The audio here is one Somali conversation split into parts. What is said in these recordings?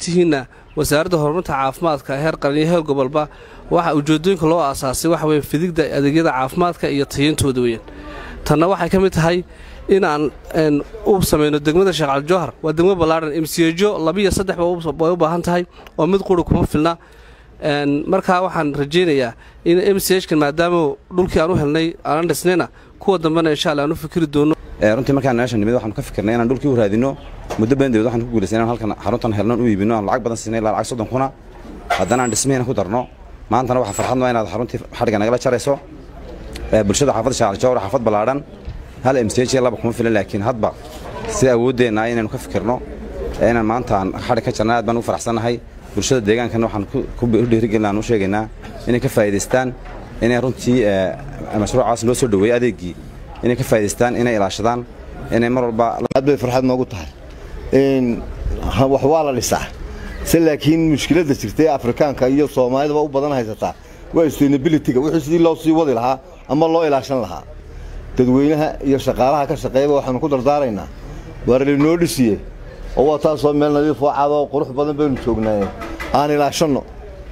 ogtihiinna wasaaradda horumarinta caafimaadka heer qaran iyo heer gobolba waxa ujeedooyinka loo aasaasay waxa weye fidigda adeegyada caafimaadka iyo tayantooda weeyaan tanna waxay ka mid tahay inaan u samayno degmada sheekh calijowhar waa degmo ballaadhan imsiyejo labiiyo saddexba way u baahan tahay oo mid quri kuma filna markaa waxaan rajaynayaa in m c hkan maadaama dhulkii aan u helnay aanan dhisnayna kuwa dambena insha alla aan u fikri doono runtii markaan meesha nimid waxaanu ka fikirnay inaan dhulkii u raadino muddo badan dabeed waxaan ku guulaysay inaan halkan xaruntan helnoon u iibino aan lacag badan siinay ilaa lacag soddon kuna haddana aan dhismihina ku darno maantana waxaa farxad noo inaad xaruntii xadhigga nagala jarayso bulshada xaafadda sheekh calijowhar xaafad ballaadhan hal m c h laba kuma filan laakiin hadba sida awooddeenna inaynu ka fikirno inaan maanta aan xadhig ka jarna aad baan ugu faraxsannahay bulshada deegaankana waxaan ku dhiirigelin aan u sheegaynaa inay ka faa'idaystaan inay runtii mashruucaas loo soo dhoweeyey adeeggii inay ka faa'idaystaan inay ilaashadaan inay mar walba aad bay farxad noogu tahay wax waa la dhisaa se laakiin mushkiladda jirta ee afrikaanka iyo soomaalidaba u badan haysataa waa sustainabilityga wixii sidii loo sii wadi lahaa ama loo ilaashan lahaa dadweynaha iyo shaqaalaha ka shaqeeyaba waxaanu ku dardaaraynaa waar lainoo dhisiye oo waa taasoo meel nadiif oo cad oo qurux badan baynu joognaaye aan ilaashanno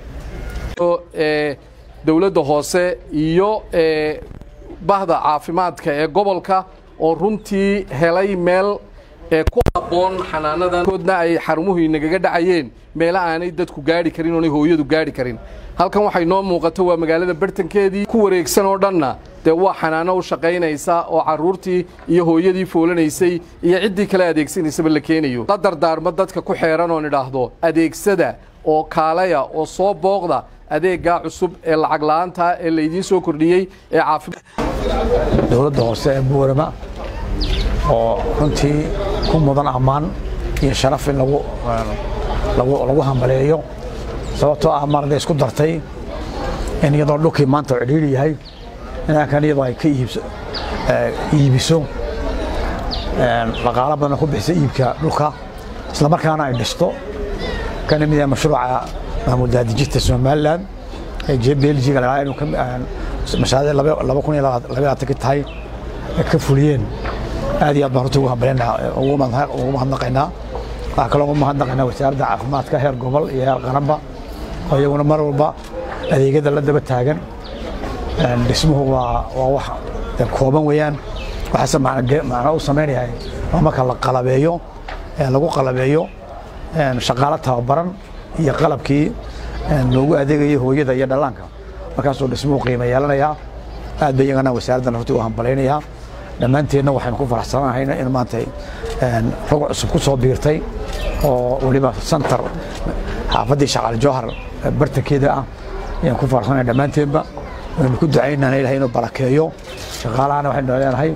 dowladda hoose iyo bahda caafimaadka ee gobolka oo runtii helay meel ku habboon xanaanadankoodna ay xarumuhu inagaga dhacayeen meela aanay dadku gaadhi karin oonay hooyadu gaadhi karin halkan waxay noo muuqato waa magaalada bartankeedii ku wareegsan oo dhanna dee waa xanaano u shaqaynaysa oo carruurtii iyo hooyadii foolanaysay iyo ciddii kale adeegsanaysaba la keenayo la dardaarmo dadka ku xeeran oon idhaahdo adeegsada oo kaalaya oo soo booqda adeeggaa cusub ee lacag la'aanta ee laydiin soo kordhiyey ee caafimaad dowladda hoose ee buurama oo runtii ku mudan ammaan iyo sharaf in lagu lagu hambaleeyo sababtoo ah marada isku dartay in iyadoo dhulkii maanta u cidhiidhi yahay inankan iyadoo ay ka iibiso dhaqaalo badanna ku bixisa iibka dhulka isla markaana ay dhisto kana mid yahay mashruuca mahmuud daadijista somalilan ee belgiga lagaa inuu mashaariic laba kun iyo labaatanki tahay ka fuliyeen aad iyo aad baan runtii ugu hambaleenaa ugu mahadnaqaynaa waxaa kaloo ugu mahadnaqaynaa wasaaradda caafimaadka heer gobol iyo heer qaranba oo iyaguna mar walba adeegyada la daba taagan dhismuhu waa waa wax kooban weeyaan waxaase macno u samaynayaa waa marka la qalabeeyo lagu qalabeeyo shaqaalo tababaran iyo qalabkii loogu adeegayo hooyada iyo dhallaanka markaasuu dhismuhu qiimo yeelanayaa aad bay iyagana wasaaraddan runtii u hambalaynayaa dhammaanteenna waxaynu ku faraxsanahay in maanta rog cusub ku soo biirtay oo weliba santar xaafaddii shaqaal jowhar bartankeeda ah ayaan ku faraxsanahay dhammaanteenba waynu ku ducaynana ilahay inuu barakeeyo shaqaalahana waxaynu leenahay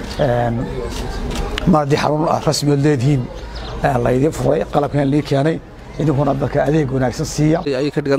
mar haddii xarun rasmiyood leedihiin laydin furay qalabkan lii keenay idinkuna dadka adeeg wanaagsan siiya